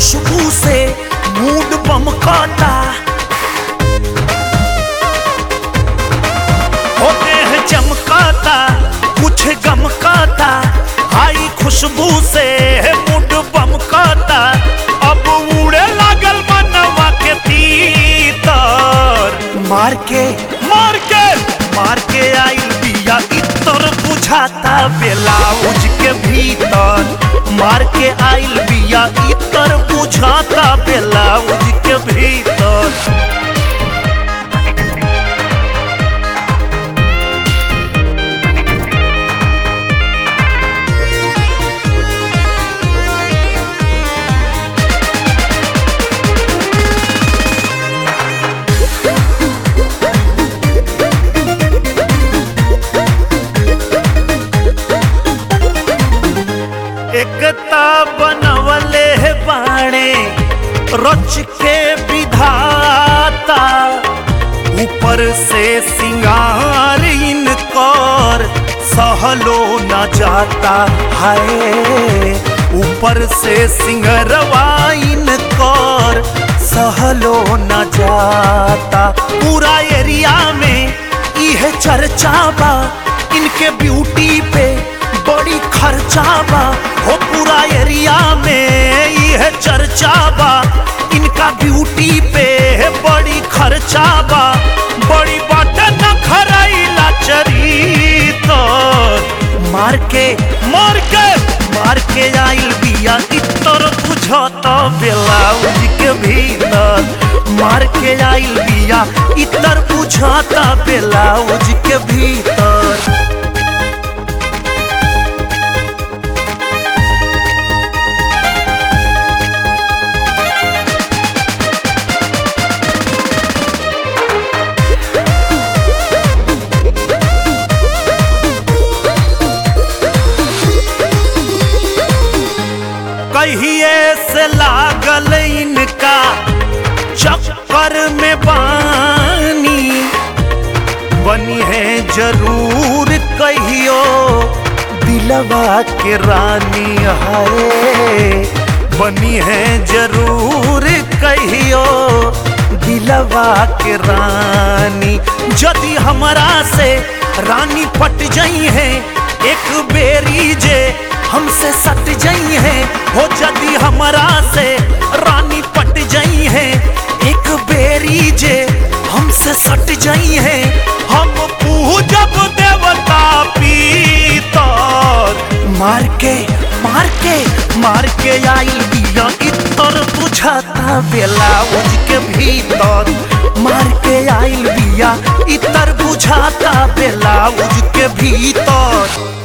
खुशबू से मूड बमकाता होते हैं चमकाता कुछ गमकाता आई खुशबू से मूड बमकाता अब उड़े लागल मनवा के तीतर मार के मार के मार के आई बिया इतर बुझाता ब्लाउज के भीतर मार के आइल बिया इतर बुझाता ब्लाउज के भीतर एकता बनवले है बाणे रच के विधाता ऊपर से सिंगार इनकर सहलो न जाता है ऊपर से सिंगरवा इनकर सहलो न जाता पूरा एरिया में यह चर्चा बा इनके ब्यूटी पे बड़ी खर्चा बा हो पूरा एरिया में यह चर्चा बा इनका ब्यूटी पे बड़ी खर्चा बा बड़ी बात न खराइला चरी तो मार के मार के मार के आइल बिया इतर बुझत ब्लाउज के भीतर मार के आइल बिया इतर बुझत ब्लाउज के भीतर कहिए से लागल इनका चक्कर में बानी बनी है जरूर कहियो दिलवा के रानी है बनी है जरूर कहियो दिलवा के रानी यदि हमरा से रानी पट जाई है एक बेरी जे हमसे सट जाई है हो जदी हमरा से रानी पट जाई है एक बेरी जे हमसे सट जाई है हम पूजब देवता पीतर मार के मार के मार के आइल बिया इतर बुझाता ब्लाउज के भीतर मार के आइल बिया इतर बुझाता ब्लाउज के भीतर